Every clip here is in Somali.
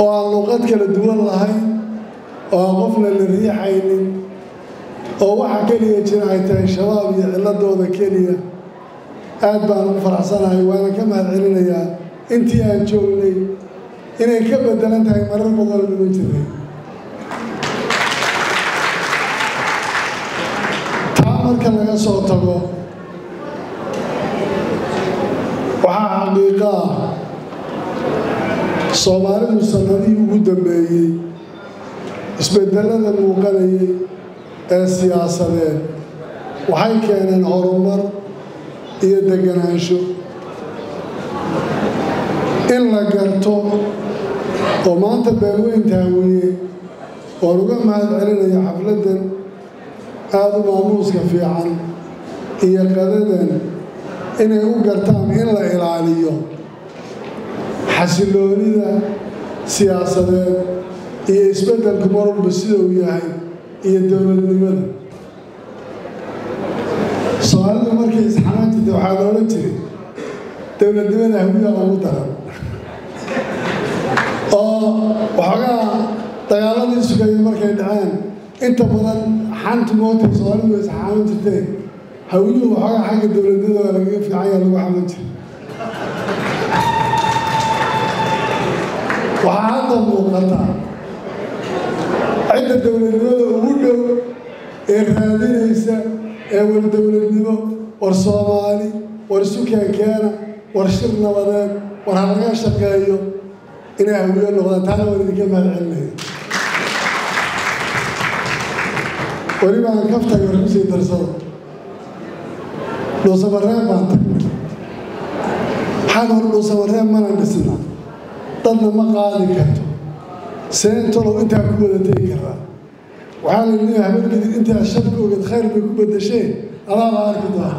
oo aan luqad kala duwan lahayn oo aan qofna la riixaynin oo waxa keliya jira ay tahay shabaab iyo cilladooda keliya aad baan ugu faraxsanahay waana ka mahad celinayaa intii aan joognay inay ka bedelan tahay marar badanoo dhiman jiray taa marka laga soo tago waxaa xaqiiqo ah soomaalidu sannadihii ugu dambeeyey isbedelada muuqanayay ee siyaasadeed waxay keeneen horumar iyo deganaansho in la garto oo maanta beelweynta hawiye oon uga mahad celinaya xafladdan aada u maamuuska fiican iyo qadadan inay u gartaan in la ilaaliyo xasiloonida siyaasadeed iyo isbeddelku mar walba sida uu yahay iyo dowladnimada soomaalidu markay isxamaan jirtay waxaa loola jiray dowladnimada hawiya ugu daran oo waxoogaa dagaaladii sugaya markay dhaceen inta badan xantu mootay soomaalidu way isxaaman jirteen hawiyuhu waxoogaa xagga dowladnimada waa lagaga fiicanya lagu xaman jiray waxaa hadda muuqata cidda dowladnimada ugu dhow ee raadinaysa ee war dowladnimo war soomaali war isu keenkeena war shir nabadeed war ha laga shaqeeyo inay hawiyo noqdaan taana waan idinka mahad celinaya weliba aan kaftaga war kusii darsado dhuusamareeb baan tagnay maxaan hor dhuusamareeb mana dhisna dadna ma qaadi karto seentolow intaa ku wada tegi karaa waxaa la leeyahay habargidin intaa sharka ogeed khayr bay ku bedasheen adaa la arki doona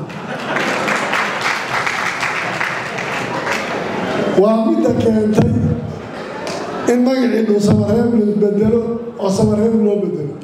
waa midda keentay in magacii dhuu samareeb la bedelo oo samareeb loo bedelo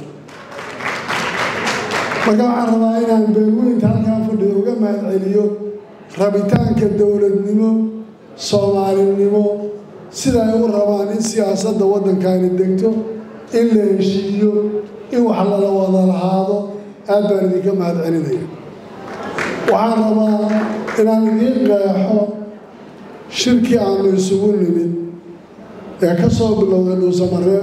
marka waxaan rabaa inaan beelweynta halkaa fadhido uga mahad celiyo rabitaanka dowladnimo soomaalinimo sida ay u rabaan in siyaasadda waddankaani degto in la heshiiyo in wax lala wada lahaado aad baan idinka mahad celinaya waxaan rabaa inaan idiin qeexo shirkii aanu isugu nimid ee ka soo bilowday dhuusamareeb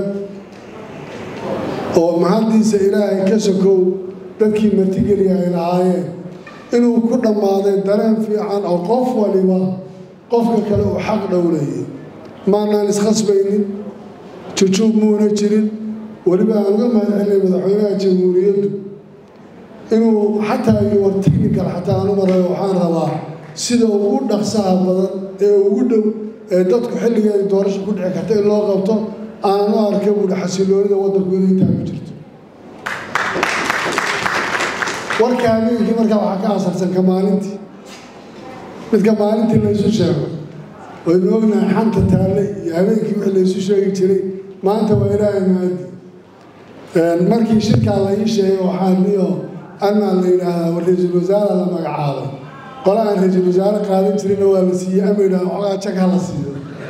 oo mahaddiisa ilaahay ka sokow dadkii martigeliya ay lahaayeen inuu ku dhammaaday dareen fiican oo qof waliba qofka kale uu xaq dhowlayay maanaan iskhasbaynin jujuub muuna jirin weliba aan uga mahad celinay madaxweynaha jamhuuriyaddu inuu xataa iyo war technical xataa aan u marayo waxaan rabaa sida ugu dhaqsaha badan ee ugu dhow ee dadku xilligeeda doorasho ku dhici karta in loo qabto aanan u arka buuhi xasiloonida waddankooda intaa ku jirto warka habeenkii markaa waxaa ka asarsan ka maalintii midka maalintii laysu sheego waynu ognahay xanta taalle iyo habeenkii wixii laysu sheegi jiray maanta waa ilaahay maadi markii shirkaa la ii sheegay waxaa niyo anaa la yidhaahdaa war ra-iisul wasaara la magacaabay qola aan ra-iisul wasaare qaadan jirina waa la siiyey ama yidhahda waxoogaa jag ha la siiyo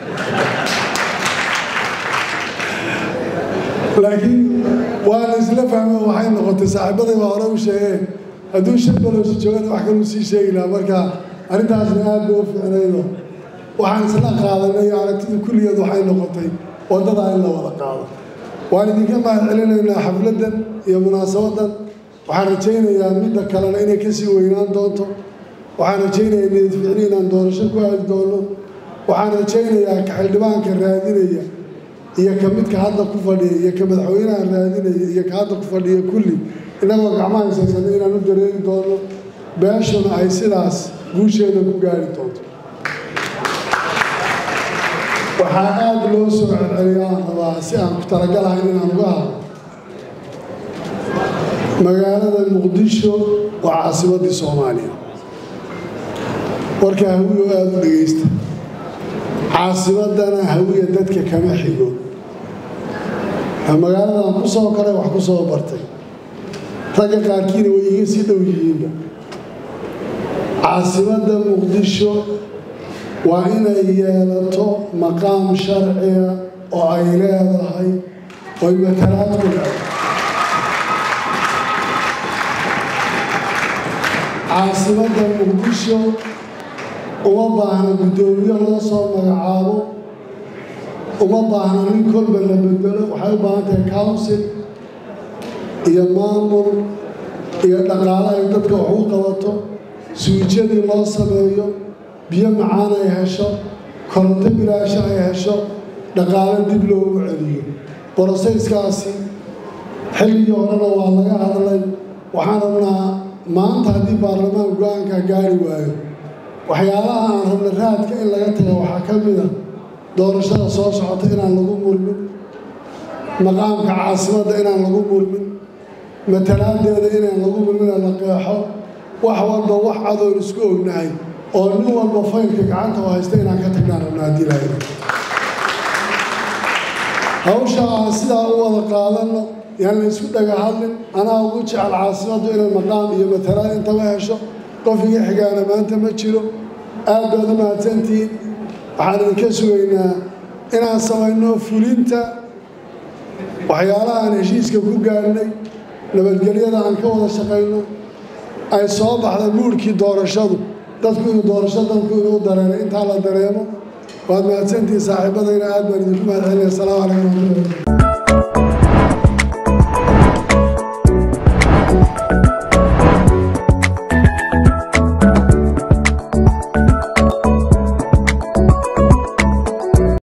laakiin waa la isla fahmo waxay noqotay saaxiibaday baa hore u sheegeen hadduu shir balowsi joogana wax kaluu sii sheegi lahaa marka arrintaasna aad bay u fiicnaydo waxaan isla qaadanay aragtida kulligeed waxay noqotay waddadaa in la wada qaado waan idinka mahad celinaynaa xafladdan iyo munaasabaddan waxaan rajaynayaa midda kalena inay kasii weynaan doonto waxaan rajaynayaa niyad ficni inaan doorasho ku aadi doono waxaan rajaynayaa ka xildhibaanka raadinaya iyo ka midka hadda ku fadhiya iyo ka madaxweynaha raadinaya iyo ka hadda ku fadhiya kulli innagoo gacmaha haysaysana inaan u dareeri doono beeshuna ay sidaas guusheeda ku gaari doonto waxaa aada loo soo celceliyaan rabaa si aan ku talagalahayn inaan uga hadlo magaalada muqdisho waa caasimaddii soomaaliya warka hawiyo aada u dhegaysta caasimaddana hawiya dadka kama xigo magaaladan ku soo koray wax ku soo bartay ragga qaarkiina way iga sii dhow yihiinba caasimadda muqdisho waa inay yeelato maqaam sharciga oo ay leedahay oy matalaad ku leedahay caasimadda muqdisho uma baahna guddoomiye loo soo magacaabo uma baahna nin kolba la bedelo waxay u baahan tahay council iyo maamul iyo dhaqaale ay dadka wax u qabato suujadii loo sameeyo biyo macaan ay hesho koronto bilaasha ay hesho dhaqaale dib loogu celiyo borosayskaasi xilligii horena waa laga hadlay waxaan rabnaa maanta haddii baarlamaan go-aanka gaari waayo waxyaalaha aan rabna raadka in laga taga waxaa ka mid a doorashada soo socota inaan lagu murmin maqaamka caasimadda inaan lagu murmin matalaadeeda inaan lagu murmina la qeexo wax walba wax cadoon isku ognahay oo nin walba faylka gacanta u haysta inaan ka tagnaan rabna haddii lahayd hawsha aan sidaa u wada qaadanno yaan la isku dhaga hadlin anaa ugu jecel caasimaddu inay maqaam iyo matalaad intaba hesho qof iga xigaana maanta ma jiro aad baad u mahadsantihiin waxaan idinka sugaynaa inaan samayno fulinta waxyaalaha aan heshiiska ku gaadhnay nabadgelyada aan ka wada shaqayno ay soo baxda muurhkii doorashadu dadku inuu doorasho dalku inuu dareeno intaa la dareemo waad mahadsantihiin saaxiibadayna aad baan idinku mahad celinaya asalaamu calaykum waraxmatullahi